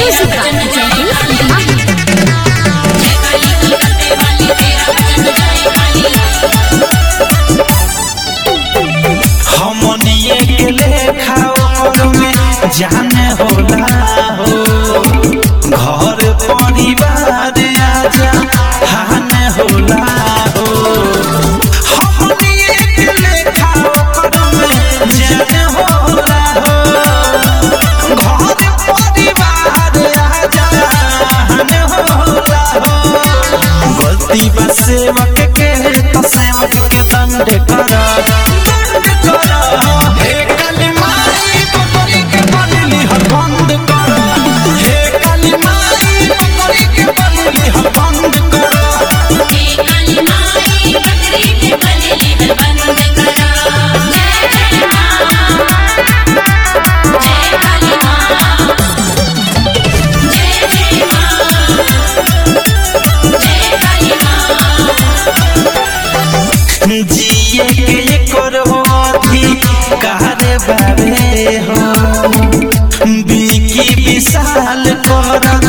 Music by Jaideep Mahi. हमनिए के लेखा ओकर में जाने होला हो घर परिवार आजा हाने होला हो हमनिए के लेखा ओकर में जाने होला हो घर परिवार आजा हाने होला हो गलती बा सेवक के तो सेवक के दंड करा दंड करा हे काली माई बकरी के बदली हर बंद करा हे काली माई बकरी के बदली हर बंद करा जिए के करो अथी कारे बाबे हो बिकी विशाल कर